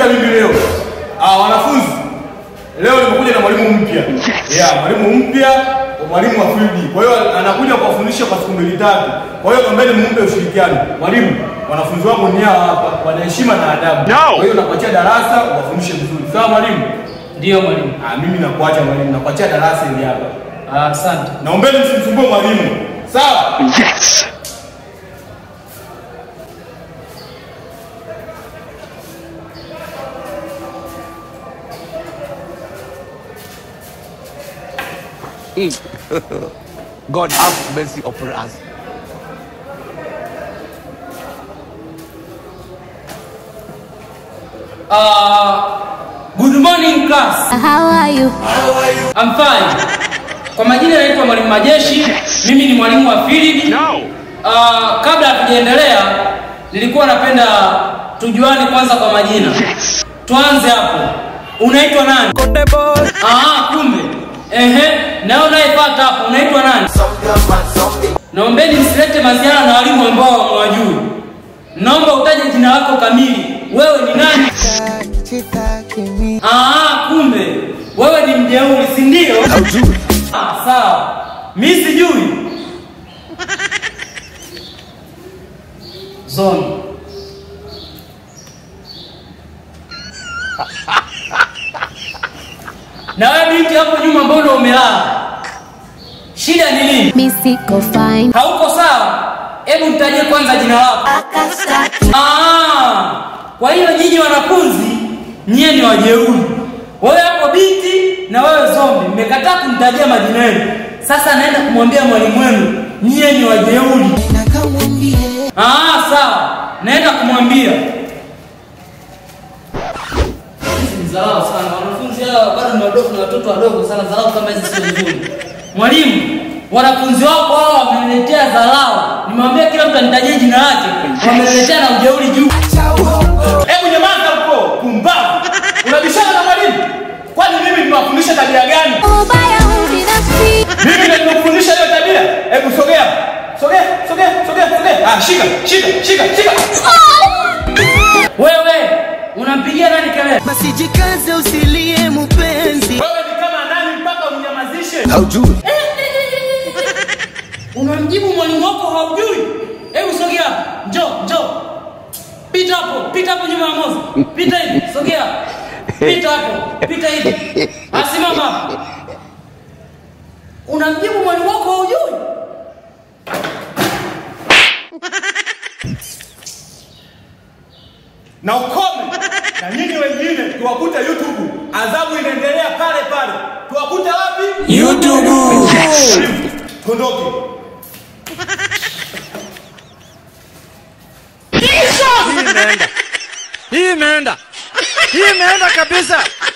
mimi leo. Ah, wanafunzi. Leo nimekuja na mwalimu mpya. Yeah, mwalimu mpya, mwalimu wa field. Kwa hiyo anakuja kuwafundisha kwa siku mbili tatu. Kwa hiyo naombeni mumpe ushirikiano. Mwalimu, wanafunzi wangu ni hawa hapa, wana heshima na adabu. No. Kwa hiyo nakuachia darasa uwafundishe vizuri. Sawa mwalimu? Ndiyo mwalimu. Ah, mimi nakuacha mwalimu, nakuachia darasa hili hapa. Ah, Asante. Naombeni msimsumbue mwalimu. Sawa? Yes! God have mercy upon us. Ah, good morning class. How are you? I'm fine. Kwa majina naitwa Mwalimu Majeshi. Mimi ni mwalimu wa Philip. No! Ah, kabla hatujaendelea nilikuwa napenda tujuane kwanza kwa majina. Tuanze hapo. Unaitwa nani? Ah, kumbe. Ehe, na wewe unayefuata hapo unaitwa nani? Naombeni msilete maziara na walimu ambao hamwajui. Naomba utaje jina lako kamili. Wewe ni nani? Ah, kumbe wewe ni mjeuri, si ndio? Ah, sawa. Mimi sijui. Zoni. Na wewe binti hapo nyuma mbona umelala? Shida ni nini? Mi siko fine. Hauko sawa? Hebu nitajie kwanza jina lako. Ah, kwa hiyo nyinyi wanafunzi nyie ni wajeuri. Wewe hapo binti na wewe zombi, mmekataa kunitajia majina yenu. Sasa naenda kumwambia mwalimu wenu nyie ni wajeuri. Ah, sawa, naenda kumwambia. Hizi ni dharau sana, wanafunzi hawa bado ni wadogo, ni watoto wadogo sana. Dharau kama hizi sio nzuri. Mwalimu, wanafunzi wako hawa wameniletea dharau. Nimwambia kila mtu anitajie jina lake, wameniletea na ujeuri juu. Hebu nyamaza huko, pumbavu. Unabishana na mwalimu? Kwani mimi nimewafundisha tabia gani? Ubaya ubinafsi. Mimi ndio nimekufundisha hiyo tabia. Hebu sogea. Sogea, sogea, sogea, sogea. Ah, shika, shika, shika, shika. Wewe unampigia nani kelele? basi jikaze usilie mupenzi Wewe ni kama nani mpaka unyamazishe? Unamjibu mwalimu wako haujui? Hebu sogea hapa. Njoo, njoo. Pita hapo, pita hapo nyuma ya moza. Pita hivi, sogea. Pita hapo, pita hivi. Asimama hapo. Unamjibu mwalimu wako haujui? Na ukome. Na nyinyi wengine tuwakute YouTube. Adhabu inaendelea pale pale. Tuwakute wapi? YouTube. Kondoke. Hii imeenda. Hii imeenda. Hii imeenda kabisa.